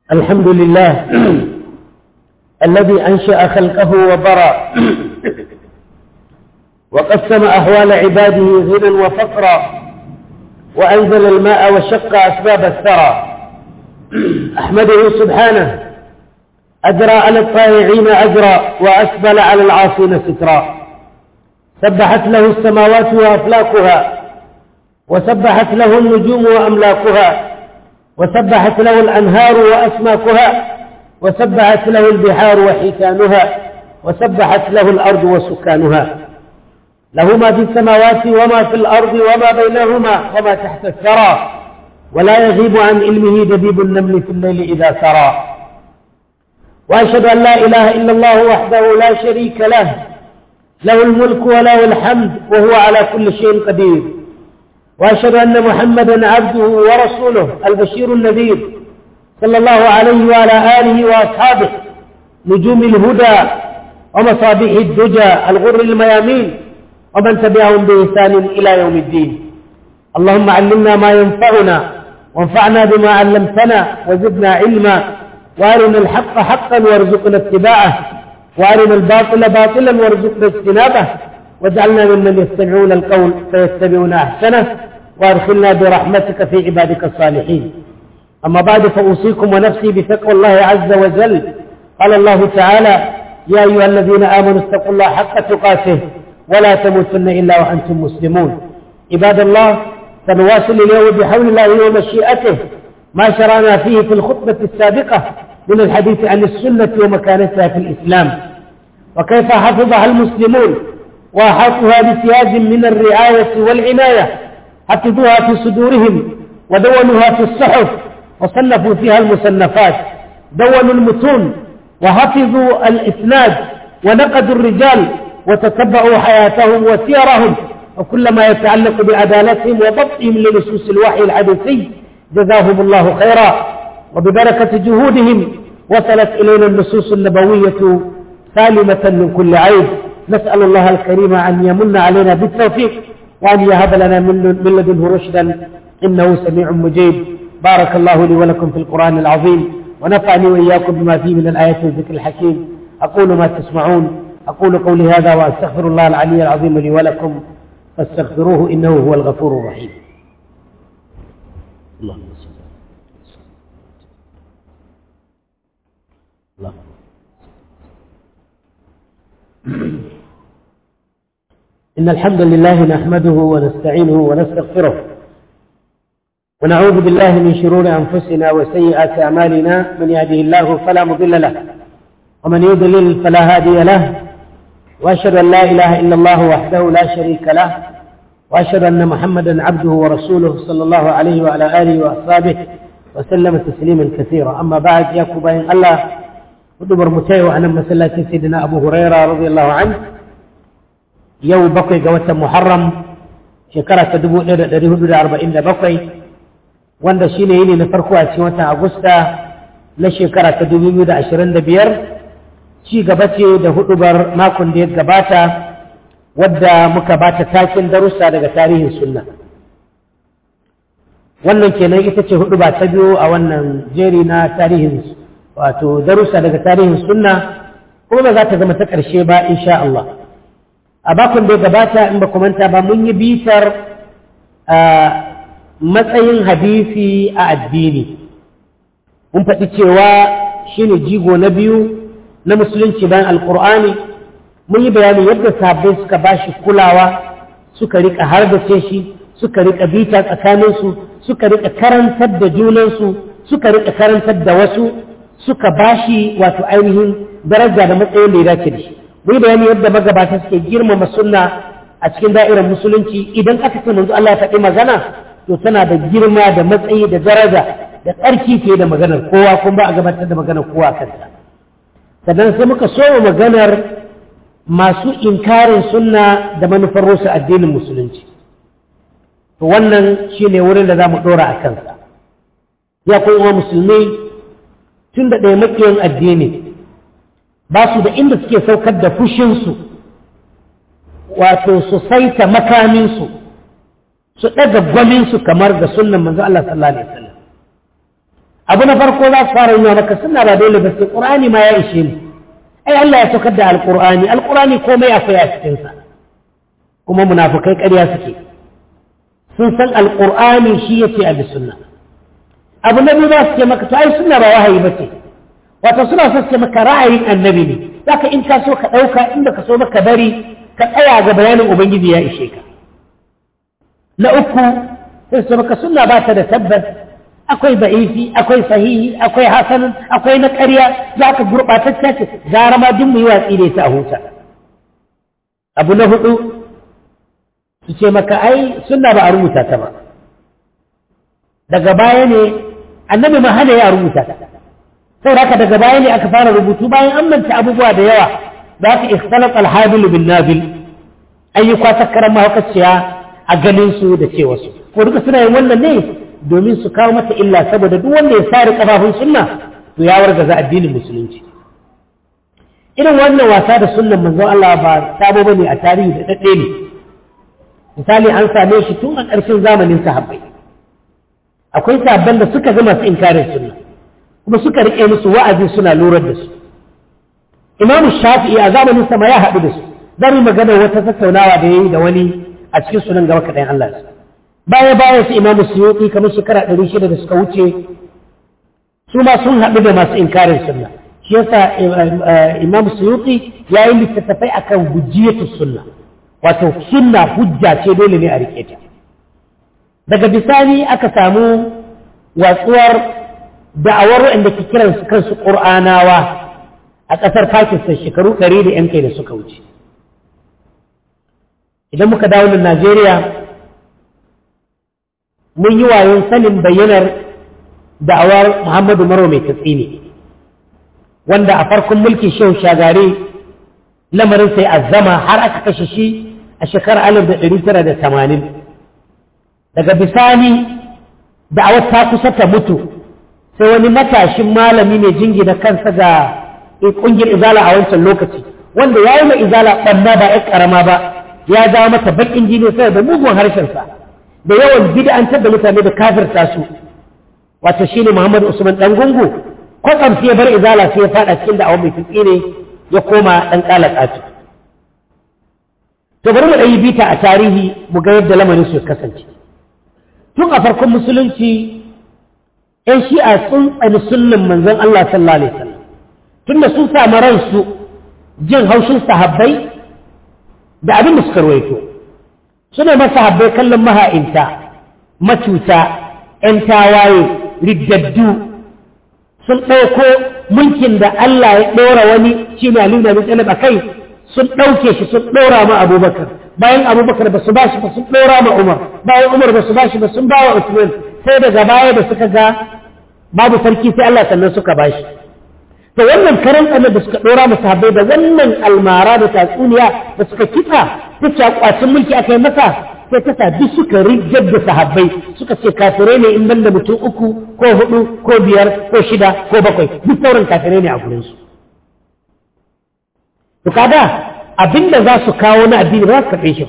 الحمد لله الذي أنشأ خلقه وبرى وقسم أحوال عباده غنى وفقرا وأنزل الماء وشق أسباب الثرى أحمده سبحانه أجرى على الطائعين أجرا وأسبل على العاصين سترا سبحت له السماوات وأفلاكها وسبحت له النجوم وأملاكها وسبحت له الأنهار وأسماكها وسبحت له البحار وحيتانها وسبحت له الأرض وسكانها له ما في السماوات وما في الأرض وما بينهما وما تحت الثرى ولا يغيب عن علمه دبيب النمل في الليل إذا سرى وأشهد أن لا إله إلا الله وحده لا شريك له له الملك وله الحمد وهو على كل شيء قدير وأشهد أن محمدا عبده ورسوله البشير النذير صلى الله عليه وعلى آله وأصحابه نجوم الهدى ومصابيح الدجى الغر الميامين ومن تبعهم بإحسان إلى يوم الدين اللهم علمنا ما ينفعنا وانفعنا بما علمتنا وزدنا علما وارنا الحق حقا وارزقنا اتباعه وارنا الباطل باطلا وارزقنا اجتنابه واجعلنا ممن يستمعون القول فيتبعون احسنه وادخلنا برحمتك في عبادك الصالحين اما بعد فاوصيكم ونفسي بتقوى الله عز وجل قال الله تعالى يا ايها الذين امنوا اتقوا الله حق تقاته ولا تموتن الا وانتم مسلمون عباد الله سنواصل اليوم بحول الله ومشيئته ما شرعنا فيه في الخطبه السابقه من الحديث عن السنه ومكانتها في الاسلام وكيف حفظها المسلمون وأحاطها بسياج من الرعاية والعناية حفظوها في صدورهم ودونوها في الصحف وصنفوا فيها المصنفات دونوا المتون وحفظوا الإسناد ونقدوا الرجال وتتبعوا حياتهم وسيرهم وكل ما يتعلق بعدالتهم وضبطهم لنصوص الوحي الحديثي جزاهم الله خيرا وببركة جهودهم وصلت إلينا النصوص النبوية سالمة من كل عيب نسأل الله الكريم أن يمن علينا بالتوفيق وأن يهب لنا من لدنه رشدا إنه سميع مجيب بارك الله لي ولكم في القرآن العظيم ونفعني وإياكم بما فيه من الآيات والذكر الحكيم أقول ما تسمعون أقول قولي هذا وأستغفر الله العلي العظيم لي ولكم فاستغفروه إنه هو الغفور الرحيم اللهم صل الله إن الحمد لله نحمده ونستعينه ونستغفره ونعوذ بالله من شرور أنفسنا وسيئات أعمالنا من يهده الله فلا مضل له ومن يضلل فلا هادي له وأشهد أن لا إله إلا الله وحده لا شريك له وأشهد أن محمدا عبده ورسوله صلى الله عليه وعلى آله وأصحابه وسلم تسليما كثيرا أما بعد يا كوباين الله hudubar mu ta yau a nan masallacin sayyidina abu huraira radiyallahu an yau bakwai ga watan muharram shekara ta dubu ɗaya da ɗari hudu da arba'in da bakwai wanda shine yini na farko a cikin watan agusta na shekara ta dubu biyu da ashirin da biyar ci gaba ce da hudubar makon da ya gabata wadda muka bata takin darussa daga tarihin sunna wannan kenan ita ce huduba ta biyu a wannan jeri na tarihin wato darussa daga tarihin sunna kuma ba za ta zama ta ƙarshe ba insha Allah a bakon da ya gabata in ba manta ba mun yi bitar matsayin hadisi a addini mun faɗi cewa shine jigo na biyu na musulunci bayan alkur'ani mun yi bayanin yadda sabbai suka ba shi kulawa suka rika harbace shi suka rika bita tsakaninsu suka rika karantar da junansu suka rika karantar da wasu suka bashi wato ainihin daraja da matsayin da ya dace da shi mun bayani yadda magabata suke girmama sunna a cikin da'irar musulunci idan aka ce manzo Allah ya faɗi magana to tana da girma da matsayi da daraja da tsarki fiye da maganar kowa kuma ba a gabatar da maganar kowa kanta sannan sai muka so maganar masu inkarin sunna da manufar rusa addinin musulunci to wannan shine wurin da za mu ɗora a kansa ya kuma musulmi tun da ɗaya makiyan addini ba su da inda suke saukar da fushinsu wato su saita makaminsu su ɗaga gwaminsu kamar da sunan manzo Allah sallallahu alaihi wasallam abu na farko za su fara yi maka suna ba dole ba sai ƙur'ani ma ya ishe ni ai Allah ya saukar da alƙur'ani alƙur'ani komai akwai a cikinsa kuma munafukai ƙarya suke sun san alƙur'ani shi ya ce a bi sunna abu na biyu za su ce maka to ai sunna ba wahayi ba ce wato suna so su ce maka ra'ayin annabi ne zaka in ka so ka ɗauka inda ka so maka bari ka tsaya ga bayanin ubangiji ya ishe ka na uku sai su maka sunna ba ta da tabbas akwai ba'ifi akwai sahihi akwai hasanin akwai na ƙarya za ka gurɓatacce ce gara ma duk mu yi watsi da ita a huta abu na hudu su ce maka ai sunna ba a rubuta ta ba daga baya ne annabi ma hana ya rubuta ta saboda haka daga baya ne aka fara rubutu bayan an manta abubuwa da yawa za ka ikhtalat alhabil bin nabil ayyuka takkaran mahaukaciya a ganin su da cewa su ko duka suna yin wannan ne domin su kawo mata illa saboda duk wanda ya sare kafafun sunna to ya wargaza addinin musulunci irin wannan wasa da sunnan manzon Allah ba sabo bane a tarihi da dadde ne misali an same shi tun a ƙarshen zamanin sahabbai akwai sahabban da suka ga masu inkarin sunna kuma suka rike musu wa'azi suna lurar da su Imam Shafi'i a zamanin sa ma ya haɗu da su zan magana wata tattaunawa da yayi da wani a cikin sunan gaba kaɗan Allah su baya baya su imamu suyuti kamar shekara ɗari shida da suka wuce su ma sun haɗu da masu inkarin sunna shi yasa imamu suyuti ya yi littattafai akan hujjiyatu sunna wato sunna hujja ce dole ne a rike ta daga bisani aka samu watsuwar da'awar waɗanda ke kiran su kansu ƙur'anawa a ƙasar pakistan shekaru ɗari da yan kai da suka wuce idan muka dawo da najeriya mun yi wayon sanin bayyanar da'awar Muhammadu Maro mai tatsini wanda a farkon mulkin shehu shagare lamarin sai azama har aka kashe shi a shekarar alif da ɗari tara da tamanin daga bisani da'awar ta kusa ta mutu sai wani matashin malami mai jingina kansa ga ƙungiyar izala a wancan lokaci wanda ya yi mai izala ɓanna ba ya ƙarama ba ya jawo mata baƙin jini sai da mugun harshensa da yawan bid'antar da mutane da kafirta su wato shine Muhammad Usman dan gungu kwatsam sai ya bar izala sai ya fada cikin da'awar mai tutsi ne ya koma dan kalakatu to bari mu ɗan yi bita a tarihi mu ga yadda lamarin su kasance tun a farkon musulunci ‘yan shi'a sun tsani sunnan manzon Allah sallallahu alaihi wasallam tun da sun samu ransu jin haushin sahabbai da abin da suka ruwaito suna masa habbai kallon maha'inta macuta ‘yan tawaye riddaddu sun ɗauko mulkin da Allah ya ɗora wani shi ne Ali Nabi Talib a kai sun ɗauke shi sun ɗora ma Abubakar bayan Abubakar ba su ba shi ba sun ɗora ma Umar bayan Umar ba su ba shi ba sun ba wa Usman sai daga baya da suka ga babu sarki sai Allah sannan suka ba shi to wannan karan tsanar da suka ɗora masa habbai da wannan almara da tatsuniya da suka kitsa ta ce kwacin mulki aka yi masa sai ta sa duk suka rigar da sahabbai suka ce kafirai ne in ban da mutum uku ko hudu ko biyar ko shida ko bakwai duk sauran kafirai ne a gurinsu to kaga abinda za su kawo na addini ba su karɓe shi ba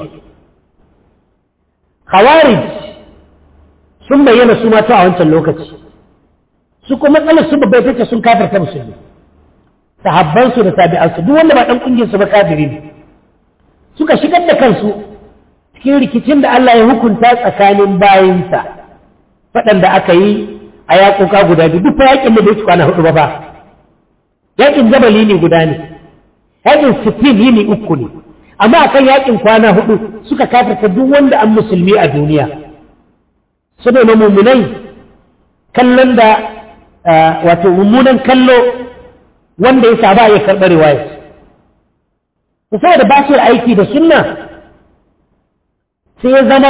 khawarij sun bayyana su mata a wancan lokaci su kuma matsalar su babbai take sun kafirta musulmi sahabbansu da tabi'ansu duk wanda ba dan kungiyar su ba kafiri ne suka shigar da kansu cikin rikicin da Allah ya hukunta tsakanin bayinsa faɗanda aka yi a yaƙoƙa guda biyu duk fa yaƙin da bai ci kwana hudu ba ba yaƙin jabali ne guda ne yaƙin sifin yini uku ne amma akan yaƙin kwana hudu suka kafirta duk wanda an musulmi a duniya suna na mummunai kallon da wato mummunan kallo wanda ya saba ya karɓar riwayar saboda ba su aiki da sunna sai ya zama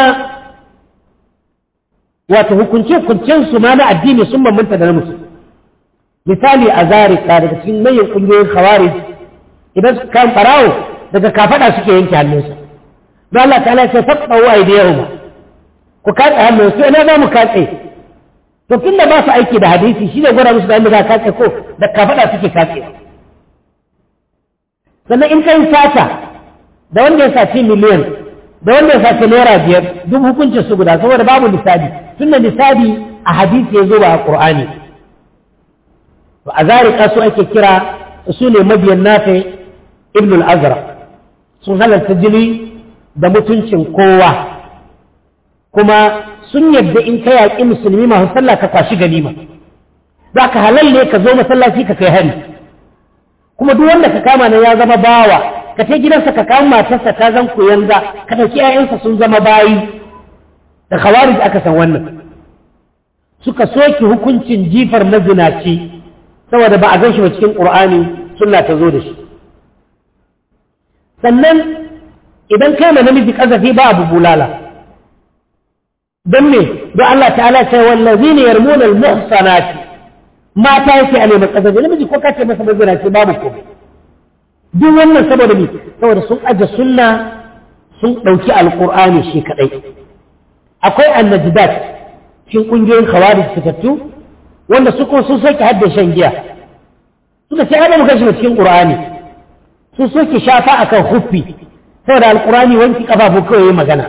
wato hukunce-hukuncen su ma na addini sun bambanta da na musu misali a zarika daga cikin manyan ƙungiyoyin khawarij idan su kan farawo daga kafaɗa suke yanke hannunsa don Allah ta'ala ya ce faɗa wa aidiyahuma ku katse hannunsu ina za mu katse to tun da ba su aiki da hadisi shi ne gwada musu da yadda za a katse ko da kafaɗa suke katse sannan in kai sata da wanda ya saci miliyan da wanda ya saci naira biyar duk hukuncin su guda saboda babu nisabi tun da nisabi a hadisi ya zo ba a ƙur'ani to a zarika su ake kira su ne mabiyan nafe ibn al-azraq sun halarta jini da mutuncin kowa kuma sun yadda in ka yaƙi musulmi masu sallah ka kwashi ganima za ka halalle ka zo masallaci ka kai hari kuma duk wanda ka kama nan ya zama bawa ka ce gidansa ka kama matarsa ta zan yanga ka ɗauki 'ya'yansa sun zama bayi da khawarij aka san wannan suka soke hukuncin jifar mazinaci saboda ba a gan shi ba cikin ƙur'ani sunna ta zo da shi sannan idan kai ma namiji ƙazafi ba abu bulala don me don Allah ta'ala ce wallazi ne yarmuna al-muhsanati mata yake a neman ƙazafi namiji ko kace masa mazinaci babu komai duk wannan saboda me saboda sun aje sunna sun ɗauki alƙur'ani shi kaɗai akwai annajidat cikin ƙungiyoyin khawarij fitattu wanda su kuma sun soke hadda shan giya suka ce ai ba mu kashi cikin qur'ani sun soke shafa akan huffi saboda alqur'ani wanki kafafu kawai magana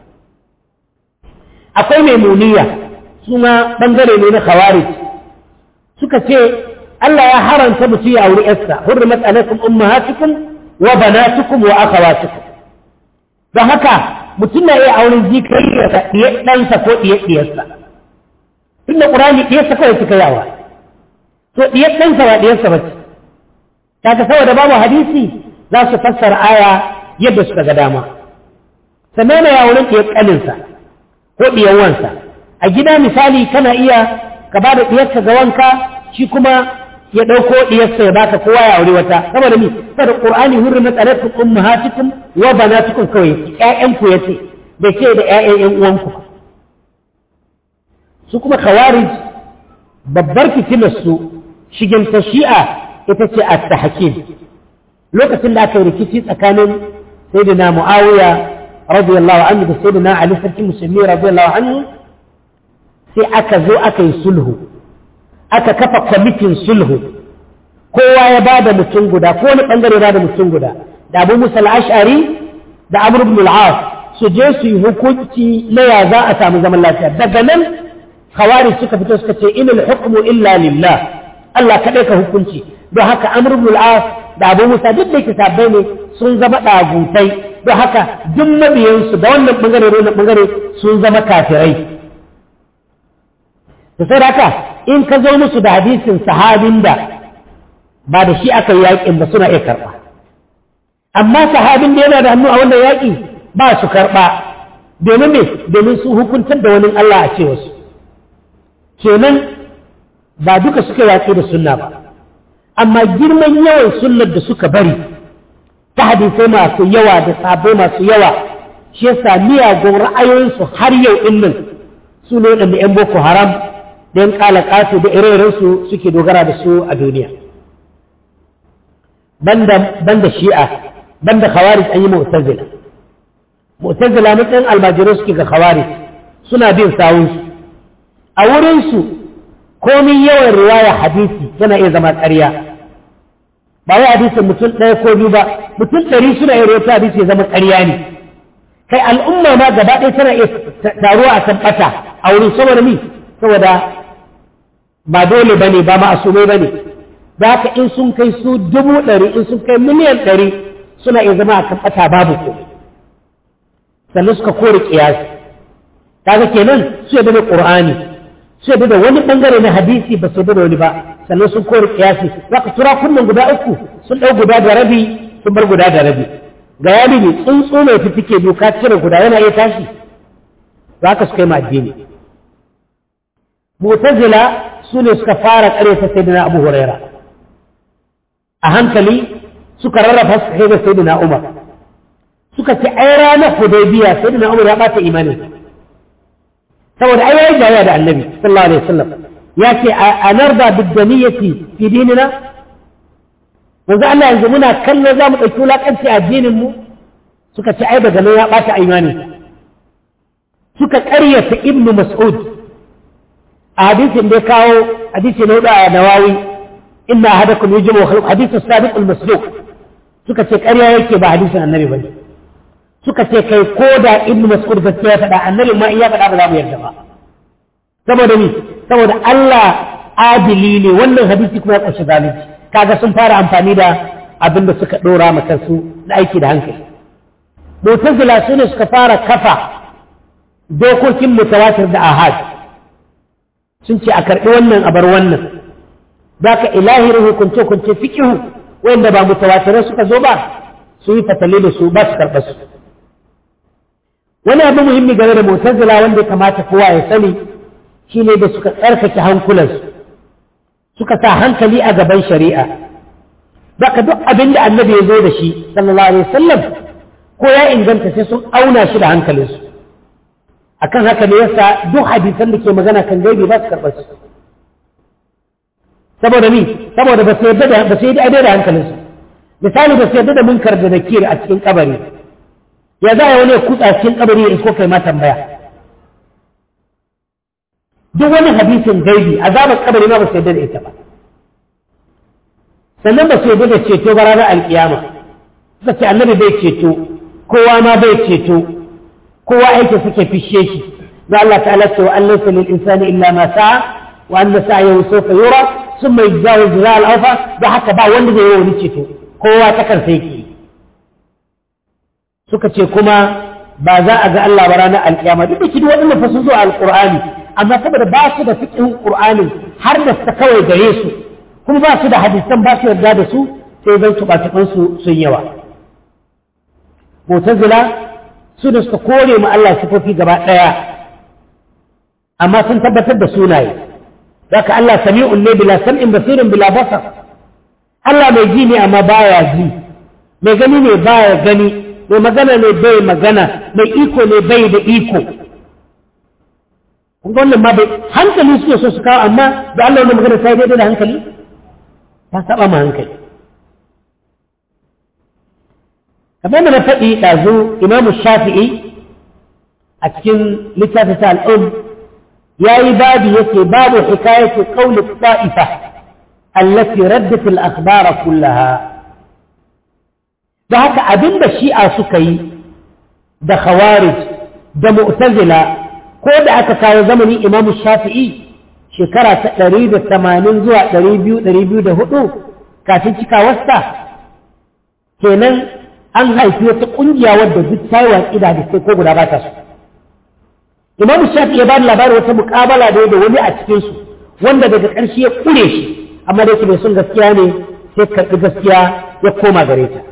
akwai maimuniya su ma bangare ne na khawarij suka ce Allah ya haranta mutum ya auri yarsa hurrimat alaikum ummahatukum wa banatukum wa akhawatukum don haka mutum na iya auren jikarsa ɗiye ɗansa ko ɗiye ɗiyarsa tun da ƙurani ɗiyarsa kawai suka yawa to ɗiyar ɗansa ba ɗiyarsa ba ce kaga saboda babu hadisi za su fassara aya yadda suka ga dama sannan na yawon ɗiyar ƙaninsa ko ɗiyar wansa a gida misali kana iya ka ba da ɗiyarsa ga wanka shi kuma ya ɗauko ɗiyarsa ya baka kowa ya aure wata saboda mi saboda qur'ani hurrimat alaikum ummahatukum wa banatukum kawai ƴaƴanku yace bai ce da ƴaƴan ƴan uwanku su kuma khawarij babbar fitilar su shigen ta shi'a ita ce at-tahkim lokacin da aka yi rikici tsakanin sayyidina muawiya radiyallahu anhu da sayyidina ali sarki musulmi radiyallahu anhu sai aka zo aka yi sulhu aka kafa kwamitin sulhu kowa ya ba da mutum guda ko wani bangare ba da mutum guda da abu musa al'ashari da amur ibn al'as su je su yi hukunci na ya za a samu zaman lafiya daga nan khawari suka fito suka ce inal hukmu illa lillah Allah kaɗai ka hukunci don haka amur ibn al'as da abu musa duk da kitabbai ne sun zama ɗagutai don haka duk mabiyansu da wannan bangare da wannan bangare sun zama kafirai da sai da haka in ka zo musu da hadisin sahabin da ba da shi aka yi yaƙin ba suna iya karɓa amma sahabin da yana da hannu a wannan yaƙi ba su karɓa domin me domin su hukuntar da wani Allah a cewa su kenan ba duka suka yaƙi da sunna ba amma girman yawan sunnar da suka bari ta hadisai masu yawa da sabai masu yawa shi yasa miyagun ra'ayoyinsu har yau ɗin nan su ne waɗanda 'yan boko haram da 'yan ƙala ƙasu da ire-irensu suke dogara da su a duniya banda shi'a banda khawarij an yi mu'tazila mu'tazila matsayin almajirai suke ga khawarij suna bin sawunsu a wurinsu komin yawan riwaya hadisi yana iya zama ƙarya ba wai hadisin mutum ɗaya ko biyu ba mutum ɗari suna iya rawaita hadisi ya zama ƙarya ne kai al'umma ma gaba ɗaya tana iya taruwa a kan ɓata a wurin saboda mi saboda ba dole ba ne ba ma'asumai ba ne da haka in sun kai su dubu ɗari in sun kai miliyan ɗari suna iya zama a kan ɓata babu ko sannan suka kore ƙiyasi kaga kenan su yadda da ƙur'ani su yadda da wani ɓangare na hadisi ba su yadda da wani ba sannan sun kore ƙiyasi za ka tura kunnen guda uku sun ɗau guda da rabi sun bar guda da rabi ga yami ne tsuntsu mai fifike biyu ka cire guda yana iya tashi za ka suka yi ma addini mu'tazila su ne suka fara ƙare ta sayyidina abu huraira a hankali suka rarrafa su kai da sayyidina umar suka ce ai ranar hudaybiya sayyidina umar ya bata imanin saboda ai yayi jaya da annabi sallallahu alaihi wasallam ya ce a narda biddaniyati fi dinina yanzu Allah yanzu muna kallon za mu ɗauki wulaƙanci a addinin mu suka ce ai daga nan ya bata imanin suka ƙaryata ibnu mas'ud a hadisin da ya kawo hadisi na hudu a nawawi inna ahadakum yujmu khalq hadithu sabiq al-masduq suka ce ƙarya yake ba hadisin annabi bane suka ce kai ko da ibn mas'ud gaskiya ya faɗa annabi ma in ya faɗa ba za mu yarda ba saboda ni saboda Allah adili ne wannan hadisi kuma ya ƙunshi zalunci kaga sun fara amfani da abin da suka ɗora ma kansu na aiki da hankali mutazila su ne suka fara kafa dokokin mutawatir da ahad sun ce a karɓi wannan a bar wannan za ka ilahirin hukunce hukunce fikihu wanda ba mutawatirai suka zo ba su yi fatali da su ba su karɓa su wani abu muhimmi game da mutazila wanda ya kamata kowa ya sani shine da suka tsarkake hankulansu suka sa hankali a gaban shari'a baka duk abin da annabi ya zo da shi sallallahu alaihi wasallam ko ya inganta sai sun auna shi da hankalinsu akan haka ne yasa duk hadisan da ke magana kan gaibi ba su karɓar su saboda ni saboda ba su yarda da ba su yarda da hankalinsu misali ba su yarda da munkar da nakir a cikin kabari ya za a wani ya kutsa cikin kabari ya isko kai ma tambaya duk wani hadisin gaibi azabar kabari ma ba su yarda da ita ba sannan ba su yarda da ceto ba ranar alkiyama suka ce annabi bai ceto kowa ma bai ceto kowa aiki suke fishe shi da Allah ta'ala ce wa an laysa lil insani illa ma sa'a wa anna sa'yahu sawfa yura thumma yajzahu jazaa al-awfa da haka ba wanda zai yi wani ceto kowa ta kansa yake suka ce kuma ba za a ga Allah ba ranar alkiyama duk da kidi waɗannan fa sun zo alqur'ani amma saboda ba su da fiqhin qur'ani har da ta kawai gare su kuma ba su da hadisan ba su yarda da su sai zan tuba su sun yawa mu'tazila su da suka kore mu Allah sifofi gaba ɗaya amma sun tabbatar da sunaye zaka Allah sami'un ne bila sam'in basirin bila basar Allah mai ji ne amma baya ji mai gani ne baya gani mai magana ne bai magana mai iko ne bai da iko kun wannan ma bai hankali suke so su kawo amma da Allah wannan magana ta daidai da hankali ta saba ma hankali kamar da na faɗi ɗazu imamu shafi'i a cikin littafin ta al'um ya yi babi yake babu hikayatu qawli ta'ifa allati raddat al-akhbara kullaha da haka abinda shi'a suka yi da khawarij da mu'tazila ko da aka kawo zamanin imamu shafi'i shekara ta ɗari da tamanin zuwa ɗari biyu ɗari biyu da hudu kafin cikawarsa kenan an haifi wata ƙungiya wadda duk ta yi watsi da hadisai ko guda ba ta su imam shafi ya ba da labarin wata muƙabala da da wani a cikinsu wanda daga ƙarshe ya ƙure shi amma da yake mai son gaskiya ne sai karɓi gaskiya ya koma gare ta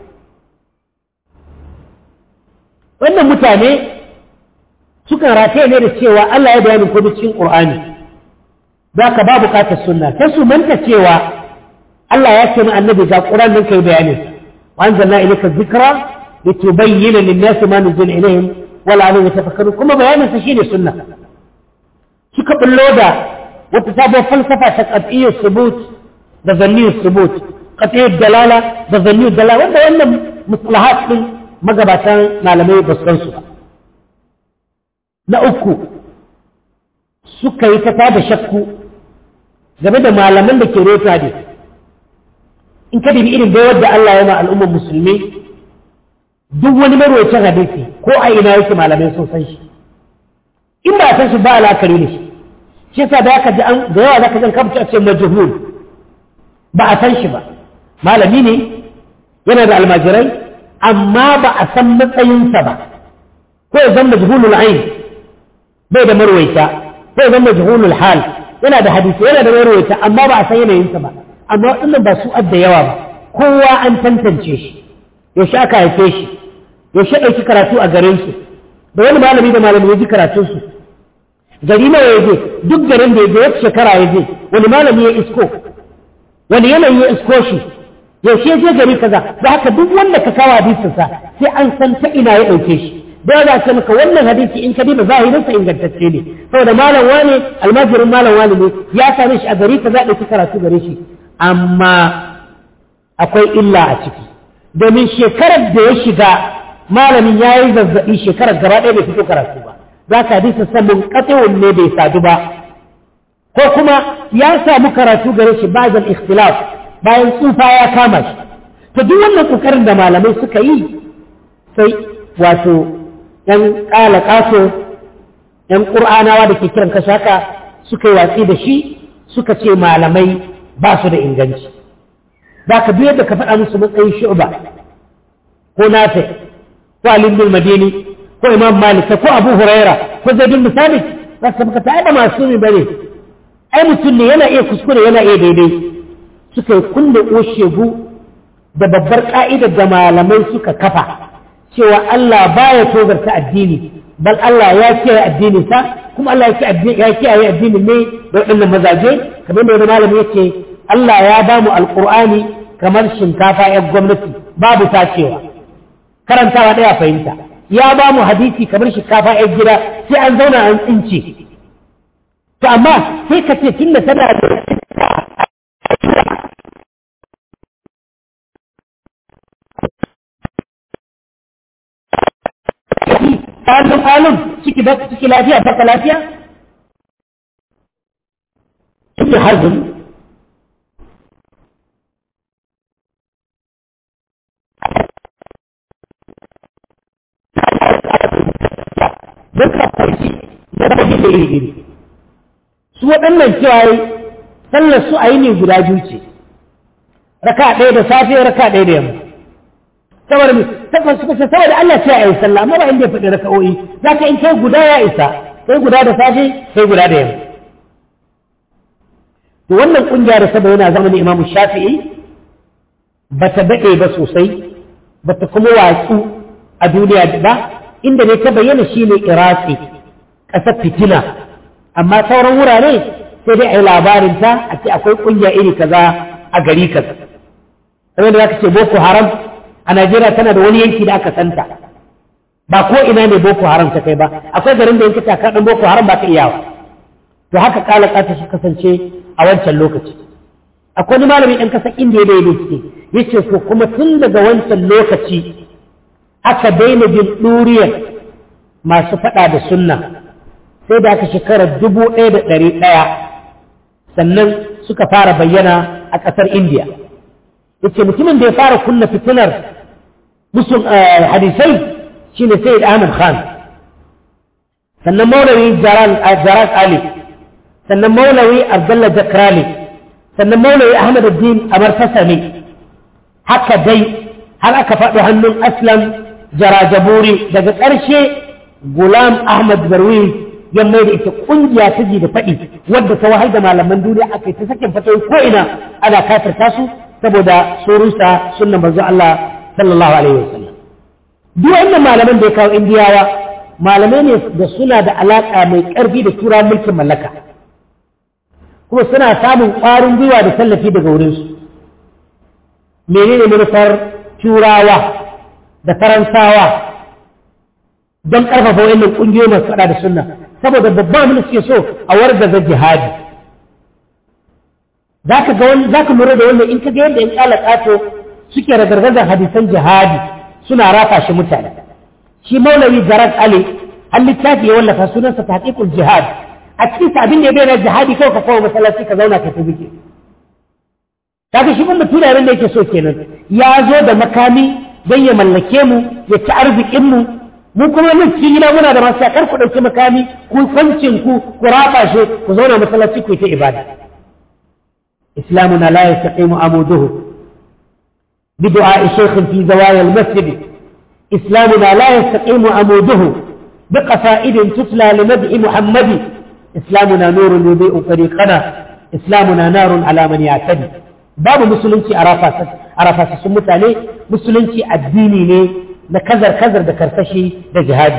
wannan mutane sukan rataye ne da cewa Allah ya bayani ko cikin Qur'ani za ka ba bukatar sunna sai su manta cewa Allah ya ce ma annabi ga Qur'an nan kai bayanin وأنزلنا إليك الذكرى لتبين للناس ما نزل إليهم ولعلهم يتفكرون كما بيانا تشيني السنة شكا باللودة وتتابع فلسفة قطعية الثبوت بظنية الثبوت قطعية الدلالة بظنية الدلالة وانت وانا مصطلحات من مقبتان معلمية بسرنسو نأكو suka yi ta tada shakku game da malaman da ke rota hadisi in ka dubi irin bayar da Allah yana al'ummar musulmi duk wani marwacin hadisi ko a ina yake malamai sun san shi in ba a san shi ba alakari ne shi shi yasa da aka ji an da yawa zaka jan kamta a ce majhul ba a san shi ba malami ne yana da almajirai amma ba a san matsayinsa ba ko ya zama majhulul ain bai da marwaita ko ya zama majhulul hal yana da hadisi yana da marwaita amma ba a san yanayinsa ba amma waɗannan ba su adda yawa ba kowa an tantance shi yaushe aka haife shi yaushe ɗauki karatu a garin su da wani malami da malami ya ji karatun su gari nawa ya je duk garin da ya je wata shekara ya je wani malami ya isko wani yanayi ya isko shi yaushe ya je gari kaza da haka duk wanda ka kawo hadisinsa sai an san ta ina ya ɗauke shi da za ce maka wannan hadisi in ka diba zahirinsa ingantacce ne saboda malam wane almajirin malam wane ne ya same shi a gari ka za ɗauki karatu gare shi amma akwai illa a ciki domin shekarar da ya shiga malamin ya yi zazzaɓi shekarar gaba ɗaya bai fito karatu ba za ka hadisa samun katsewun ne bai sadu ba ko kuma ya samu karatu gare shi bayan ikhtilaf bayan tsufa ya kama shi to duk wannan kokarin da malamai suka yi sai wato ɗan ƙala ƙaso ɗan ƙur'anawa da ke kiran kashaka suka yi watsi da shi suka ce malamai ba su da inganci za ka biyar da ka faɗa musu matsayin shu'ba ko nafi ko alim bin madini ko imam malik ko abu huraira ko zaidun misali za su baka ta masu ne bane ai mutum ne yana iya kuskure yana iya daidai suka yi kulle oshegu da babbar ka'idar da malamai suka kafa cewa Allah baya togarta addini bal Allah ya kiyaye addinin sa kuma Allah ya kiyaye addinin ne da waɗannan mazaje kamar da wani malami yake Allah ya ba mu alƙur'ani kamar shinkafa ‘yan gwamnati babu tacewa karantawa ɗaya fahimta ya ba mu hadisi kamar shinkafa ‘yan gida sai an zauna an tsince to amma sai ka ce tun da tana da ƙalun ƙalun ciki ciki lafiya baka lafiya ciki harzun don ka farki da rage da iri iri su waɗannan cewa sallar su a yi ne guda biyu ce raka ɗaya da safe raka ɗaya da yamma saboda mai tabbas suka ce saboda Allah ce a yi sallah amma ba inda ya faɗi raka'o'i za ka in kai guda ya isa kai guda da safe kai guda da yamma to wannan ƙungiya da saboda yana zama imamu shafi'i ba ta daɗe ba sosai ba ta kuma watsu a duniya ba inda ne ta bayyana shi ne iraki ƙasar fitina amma sauran wurare sai dai a yi labarinta a ce akwai ƙungiya iri kaza a gari kaza kamar da za ka ce boko haram a najeriya tana da wani yanki da aka santa ba ko ina ne boko haram ta kai ba akwai garin da yanki takar ɗin boko haram ba ka iyawa to haka kala ƙata su kasance a wancan lokaci akwai wani malami ɗan ƙasar indiya da ya bincike ya ce to kuma tun daga wancan lokaci aka daina jin ɗuriyar masu faɗa da sunna sai da aka shekarar dubu ɗaya da ɗari ɗaya sannan suka fara bayyana a ƙasar indiya yace mutumin da ya fara kunna fitinar musul hadisai shine sayyid ahmad khan sannan maulawi jarat ali sannan maulawi abdullah jakrali sannan maulawi ahmad addin amar tasami haka dai har aka faɗo hannun aslam jarajaburi daga ƙarshe gulam ahmad barwi ya mai da ita ƙungiya ta ji da faɗi wadda ta wahal da malaman duniya aka yi ta sakin fatoyi ko ina ana kafirta su saboda surusa sunnan manzo Allah sallallahu alaihi wasallam duk wannan malaman da ya kawo indiyawa malamai ne da suna da alaka mai ƙarfi da tura mulkin mallaka kuma suna samun ƙwarin gwiwa da tallafi daga wurinsu menene manufar turawa da faransawa don ƙarfafa wannan ƙungiyoyi masu faɗa da sunna saboda babban abin da suke so a wargaza jihadi za ka ga wani za ka lura da wannan in ka ga yadda in ƙala ƙato suke ragargazar hadisan jihadi suna rafa shi mutane shi maulawi jarat ali an littafi ya wallafa sunansa tahqiqul jihad a cikin abin da ya bayyana jihadi kawai ka kawo masallaci ka zauna ka tabbike kaga shi ban mutura abin da yake so kenan ya zo da makami don ya mallake mu ya ci arzikin mu mu kuma nan cikin gida muna da masu kar ku ɗauki makami ku kwancin ku ku rafa shi ku zauna masallaci ku yi ta ibada إسلامنا لا يستقيم عموده بدعاء شيخ في زوايا المسجد إسلامنا لا يستقيم عموده بقصائد تتلى لمدح محمد إسلامنا نور يضيء طريقنا إسلامنا نار على من يعتدي باب مسلمتي أرافا سسمت عليه مسلمتي الديني ne na kazar kazar da karsashi da jihadi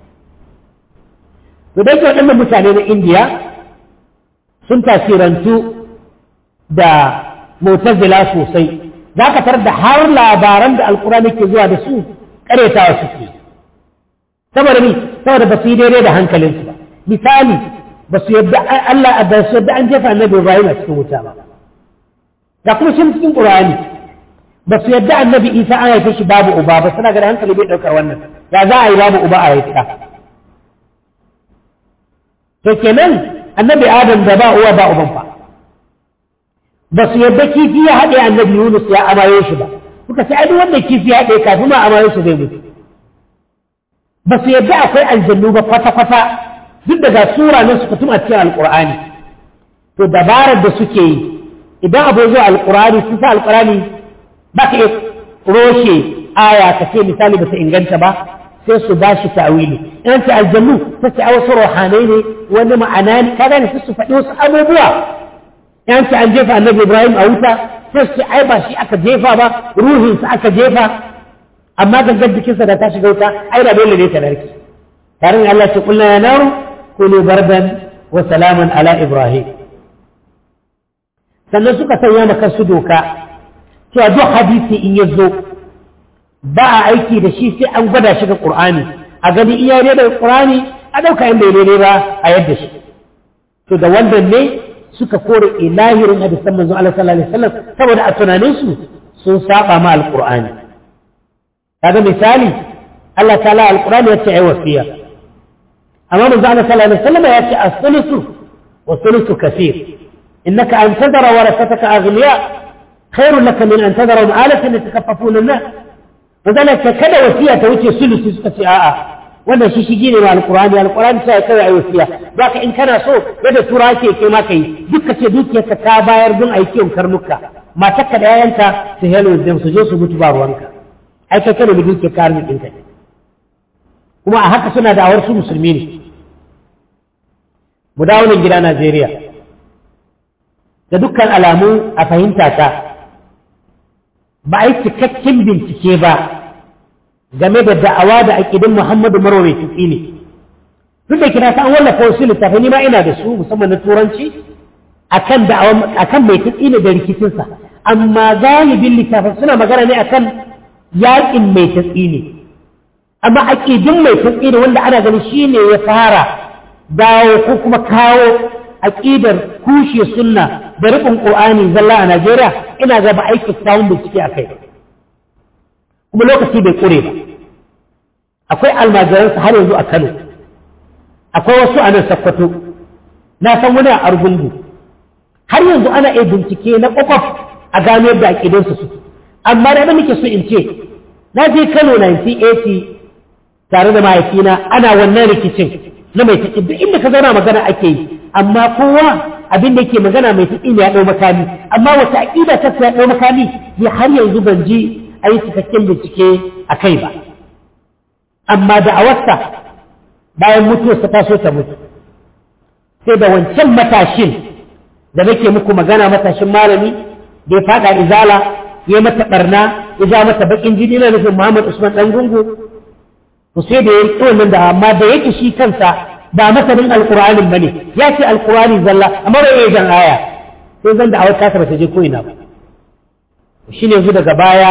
to dai waɗannan mutane na indiya sun tasirantu da mutazila sosai za ka tar da har labaran da alkurani ke zuwa da su karetawa suke saboda ni saboda ba su yi daidai da hankalinsu ba misali ba su yadda Allah ba su yadda an jefa annabi Ibrahim a cikin wuta ba ga kuma shi cikin Qur'ani ba su yadda annabi Isa an haife shi babu uba ba suna ga hankali bai daukar wannan ya za a yi babu uba a haifa to kenan annabi Adam da ba uwa ba uban fa ba su yadda kifi ya haɗe annabi Yunus ya amayo shi ba suka ce ai duk wanda kifi ya haɗe kafin ma amayo shi zai mutu ba su yadda akwai aljannu ba kwata-kwata duk daga sura na su kutum a cikin alƙur'ani to dabarar da suke yi idan abu zuwa alkurani sun sa alkurani ba ka iya roshe aya ka ce misali ba ta inganta ba sai su ba shi ta'wili in ta aljannu ta ce a wasu rohanai ne wani ma'ana ne ka gane su faɗi wasu abubuwa in ta an jefa annabi ibrahim a wuta sai su ce ai ba shi aka jefa ba ruhinsa aka jefa amma gangar jikinsa da ta shiga wuta ai da dole ne ta narke tare da Allah ce kullu ya naru kulu bardan wa salaman ala ibrahim sannan suka sanya maka su doka cewa duk hadisi in ya zo ba a aiki da shi sai an gwada shi ga qur'ani a gani iya ne da qur'ani a dauka in bai daidai ba a yadda shi to da wannan ne suka kore ilahirin hadisan manzo Allah sallallahu alaihi wasallam saboda a tunaninsu sun saba ma alqur'ani kaga misali Allah ta'ala alqur'ani ya ce ai wasiya amma manzo Allah sallallahu alaihi wasallam ya ce as-sulusu wa sulusu kaseer innaka an tadara warasataka aghniya khairun laka min an tadara ma'alatan yatakaffafuna an-nas manzo Allah ce kada wasiya ta wuce sulusi suka ce a'a wannan shi shigi ne ma alqur'ani alqur'ani sai kai ai wasiya baka in kana so yadda tura ke kai ma kai dukka ce dukiyarka ta bayar don aikin karnuka matarka da yayanka su hello them su je su mutu ba ruwanka ai kai kana da dukiyar ka arzikin ka kuma a haka suna da'awar su musulmi ne mu dawo nan gida Najeriya da dukkan alamu a fahimta ta ba a yi cikakken bincike ba game da da'awa da aƙidin Muhammadu Marwa mai tutsi ne duk da kira ta an wallafa wasu littafai ni ma ina da su musamman na turanci akan da'awa akan mai tutsi ne da rikicinsa amma galibin littafai suna magana ne akan yaƙin mai tutsi ne amma aƙidin mai tutsi ne wanda ana ganin shi ne ya fara dawo ko kuma kawo aƙidar kushe sunna da riƙon ƙur'ani zalla a Najeriya ina ga ba aiki samun bincike a kai kuma lokaci bai ƙure ba akwai almajiransa har yanzu a Kano akwai wasu a nan Sokoto na san wani a Argungu har yanzu ana iya bincike na ƙwaƙwaf a gano yadda aƙidunsu suke amma da muke so in ce na je Kano 1980 tare da mahaifina ana wannan rikicin na mai taƙi duk inda ka zauna magana ake yi amma kowa abin da yake magana mai taƙi ne ya ɗau makami amma wata aƙida ta ya ɗau makami ya har yanzu ban ji a yi cikakken bincike a kai ba amma da a wasta bayan mutuwarsa ta so ta mutu sai da wancan matashin da nake muku magana matashin malami da ya faɗa izala ya mata ɓarna ya ja mata baƙin jini na nufin Muhammad Usman ɗan gungu to sai da ya yi wannan da amma da yake shi kansa ba masanin alƙur'anin bane ya ce alƙur'ani zalla amma bai iya jan aya sai zan da awar kasa ba ta je ko ina ba shi ne yanzu daga baya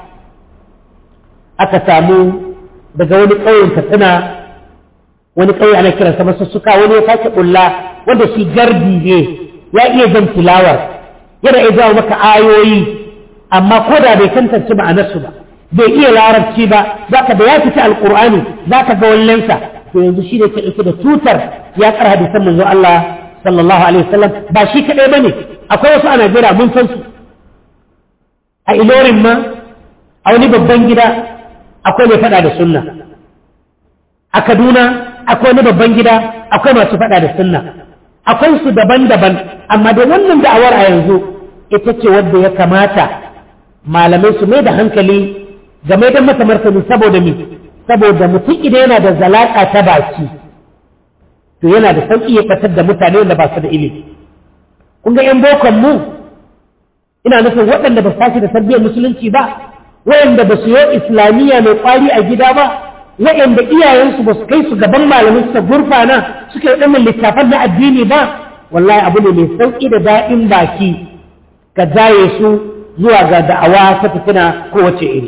aka samu daga wani ƙauyen katsina wani ƙauye ana kiransa masussuka wani ya sake ƙulla wanda shi gardi ne ya iya jan tilawar yana iya jawo maka ayoyi amma ko da bai tantance ma'anarsu ba bai iya larabci ba za ka da ya fita alƙur'ani za ka ga wallensa to yanzu shi ne ke ɗauke da tutar ya ƙara hadisan manzo Allah sallallahu alaihi wasallam ba shi kaɗai ba ne akwai wasu a Najeriya mun san su a ilorin ma a wani babban gida akwai mai faɗa da sunna a Kaduna akwai wani babban gida akwai masu faɗa da sunna akwai su daban-daban amma da wannan da'awar a yanzu ita ce wadda ya kamata malamai su mai da hankali game da masa martani saboda mi saboda mutum idan yana da zalaka ta baki to yana da sauƙi ya fatar da mutane wanda ba su da ilimi kun ga yan bokon mu ina nufin waɗanda ba su da tarbiyyar musulunci ba waɗanda ba su yi islamiyya mai ƙwari a gida ba waɗanda iyayensu ba su kai su gaban malamin suka gurfana suka yi ɗanin littafan na addini ba wallahi abu ne mai sauƙi da daɗin baki ka jaye su zuwa ga da'awa ta fitina kowace iri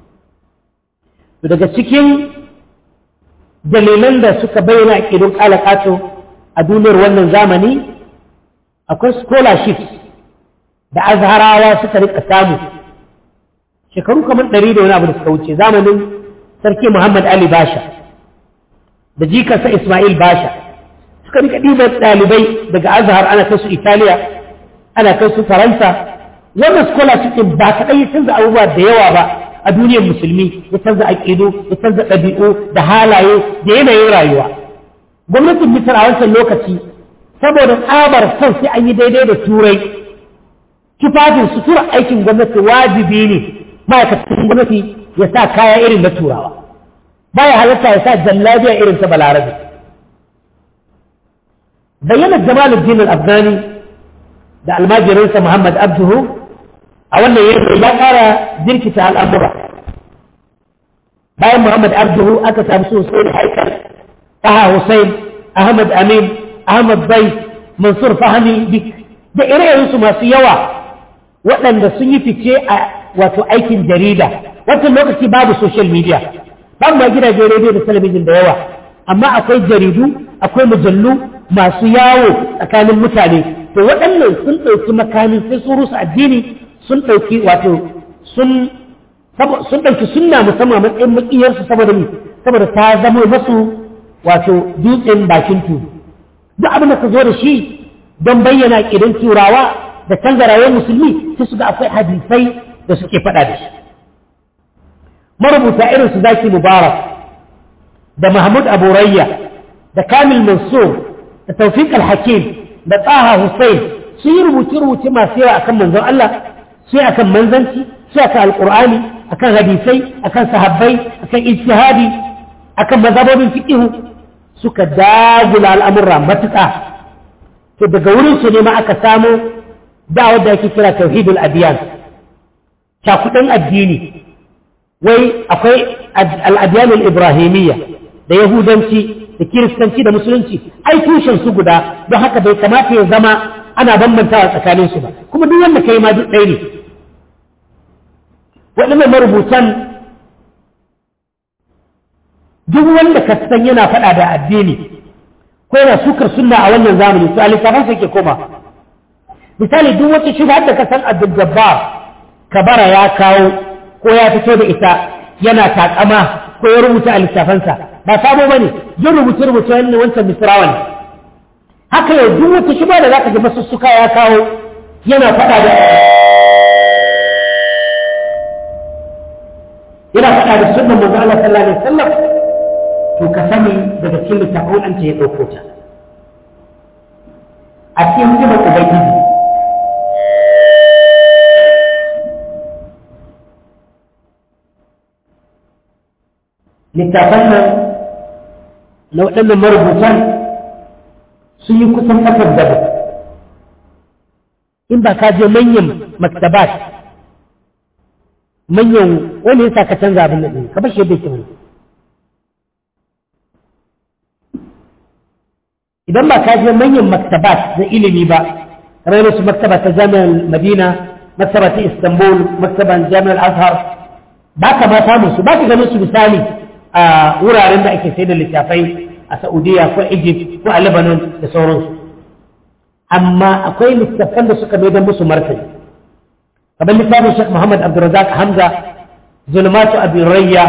daga cikin dalilan da suka bayyana a ƙidun ƙalaƙato a duniyar wannan zamani akwai scholarships da azharawa suka rika samu shekaru kamar ɗari da wani abu da suka wuce zamanin sarki muhammad ali basha da jikarsa ismail basha suka rika ɗiban ɗalibai daga azhar ana kai su italiya ana kai su faransa wannan scholarship ɗin ba kaɗai ya canza abubuwa da yawa ba a duniyar musulmi ya canza aƙidu ya canza ɗabi'u da halaye da yanayin rayuwa gwamnatin misir a wancan lokaci saboda tsabar son sai an yi daidai da turai tufafin sutura aikin gwamnati wajibi ne ma'aikatan gwamnati ya sa kaya irin na turawa baya halatta ya sa jallabiya irin ta balarabe bayyana jamaluddin al-afghani da almajirinsa muhammad abduhu a wannan yankin ya kara jirkita al'amura bayan muhammad abduhu aka samu su hussein haikal taha hussein ahmad amin ahmad bai mansur fahmi dik da ire-irensu masu yawa waɗanda sun yi fice a wato aikin jarida wancan lokaci babu social media babu ma gidajen rediyo da talabijin da yawa amma akwai jaridu akwai mujallu masu yawo tsakanin mutane to waɗannan sun ɗauki makamin sai sun rusa addini sun ɗauki wato sun sun ɗauki sunna musamman matsayin makiyarsu saboda ni saboda ta zama masu wato dutsen bakin tudu duk abin da ka zo da shi don bayyana ƙidan turawa da canza rayuwar musulmi sai su ga akwai hadisai da suke faɗa da shi marubuta irin su zaki mubarak da mahmud abu rayya da kamil mansur da tawfiq al-hakim da taha hussein sun yi rubuce-rubuce masu yawa akan manzon Allah sai akan manzanci sai akan alqur'ani akan hadisai akan sahabbai akan ijtihadi akan mazhabobin fiqh suka dagula al'amurra matuƙa to daga wurin su ne ma aka samu da'awar da ake kira tauhidul adiyan cakuɗin addini wai akwai al'adiyanul ibrahimiyya da yahudanci da kiristanci da musulunci ai tushen su guda don haka bai kamata ya zama ana bambantawa tsakanin su ba kuma duk wanda kai ma duk ɗaya ne waɗannan marubutan duk wanda ka san yana faɗa da addini ko yana sukar sunna a wannan zamani to a littafin sa ke koma misali duk wata shubha da ka san Abdul Jabbar kabara ya kawo ko ya fito da ita yana takama ko ya rubuta a littafansa ba sabo bane yin rubuce rubuce wannan wancan misrawa ne haka yau duk wata shubha da zaka ji masussuka ya kawo yana faɗa da yana faɗa da sunnan manzo Allah sallallahu alaihi wasallam to ka sani daga cikin littafin an ce ya ɗauko ta a cikin hikimar ubangiji littafan nan na waɗannan marubutan sun yi kusan ƙasar daba in ba ka je manyan maktabat manyan wani yasa ka canza abin nan ka bashi yadda ke wani idan ba ka je manyan maktabat na ilimi ba kamar su maktaba ta jami'ar madina maktaba ta istanbul maktaban jami'ar azhar ba ka ma samun su ba ka ganin su misali a wuraren da ake sai da littafai a saudiya ko egypt ko a lebanon da sauransu amma akwai littafan da suka mai musu martani kamar littafin shek muhammad abdulrazak hamza zulmatu abin rayya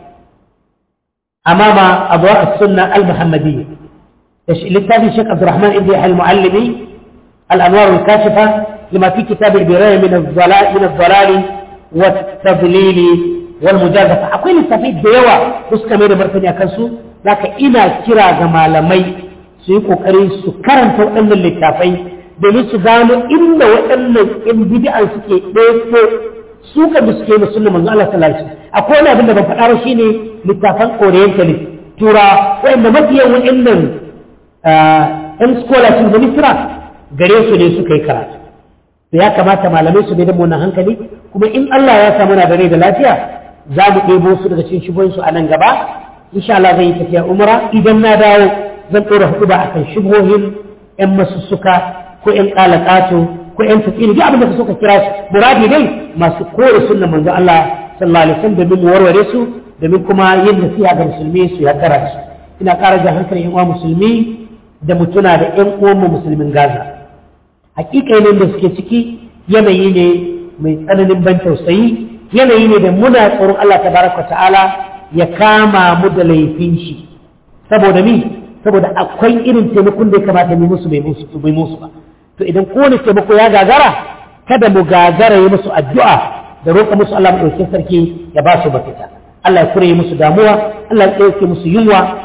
amama abuwa sunna al-muhammadiyya للتابع الشيخ عبد الرحمن ابن يحيى المعلمي الانوار الكاشفه لما في كتاب البرايه من الضلال من الضلال والتضليل والمجازفه akwai littafai da yawa da suka mai da martani a kansu zaka ina kira ga malamai su yi kokari su karanta waɗannan littafai domin su gano inda waɗannan in bid'an suke ɗaya su kan da suke da sunna manzo Allah sallallahu alaihi wasallam akwai wani abin da ban faɗa ba shine littafan orientalist tura waɗanda mafiyan waɗannan ‘yan scholarship da misira gare su ne suka yi karatu da ya kamata malamai su bai da munan hankali kuma in Allah ya samu na da rai da lafiya za mu ɗebo su daga cikin shubuhinsu a nan gaba insha Allah zan yi tafiya umra idan na dawo zan ɗora hudu ba akan shubuhin ‘yan masussuka ko ‘yan ƙalaƙato ko ‘yan tafiri duk abin da suka kira su muradi dai masu kore sunna manzo Allah sallallahu alaihi wasallam domin mu warware su domin kuma yin nasiha ga musulmi su yaddara su ina ƙara jan hankalin ‘yan uwa musulmi da mutuna da ‘yan uwanmu musulmin Gaza. Hakikainin da suke ciki yanayi ne mai tsananin ban tausayi, yanayi ne da muna tsoron Allah ta baraka ta'ala ya kama mu da laifin shi. Saboda ni, saboda akwai irin taimakon da ya kamata mu musu bai musu bai musu ba. To idan kowane taimako ya gagara, kada mu gagara yi musu addu'a da roƙa musu Allah maɗaukin sarki ya ba su mafita. Allah ya kure musu damuwa, Allah ya ɗauke musu yunwa,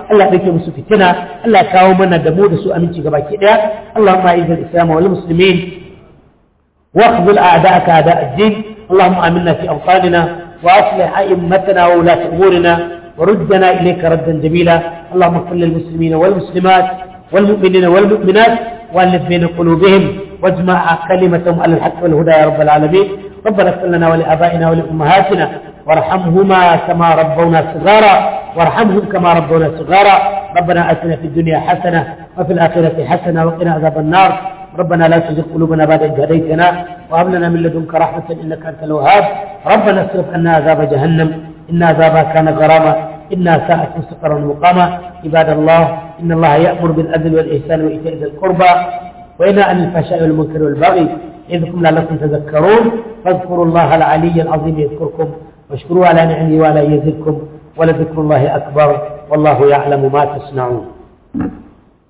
Allah ɗauke musu fitina Allah ya kawo mana da mu da su aminci gabaki ɗaya Allahumma a'izzal islam wal muslimin واخذل أعداءك أعداء الدين اللهم آمنا في أوطاننا وأصلح أئمتنا وولاة أمورنا وردنا إليك ردا جميلا اللهم اغفر للمسلمين والمسلمات والمؤمنين والمؤمنات وألف بين قلوبهم واجمع كلمتهم على الحق والهدى يا رب العالمين ربنا اغفر لنا ولآبائنا ولأمهاتنا وارحمهما كما ربونا صغارا وارحمهم كما ربونا صغارا ربنا آتنا في الدنيا حسنة وفي الآخرة حسنة وقنا عذاب النار ربنا لا تزغ قلوبنا بعد إذ هديتنا وهب لنا من لدنك رحمة إنك أنت الوهاب ربنا اصرف عنا عذاب جهنم إن عذابها كان غراما إنها ساءت مستقرا مقاما عباد الله إن الله يأمر بالعدل والإحسان وإيتاء ذي القربى وينهى عن الفحشاء والمنكر والبغي يذكركم لعلكم تذكرون فاذكروا الله العلي العظيم يذكركم واشكروا على نعمه ولا يزدكم ولذكر الله أكبر والله يعلم ما تصنعون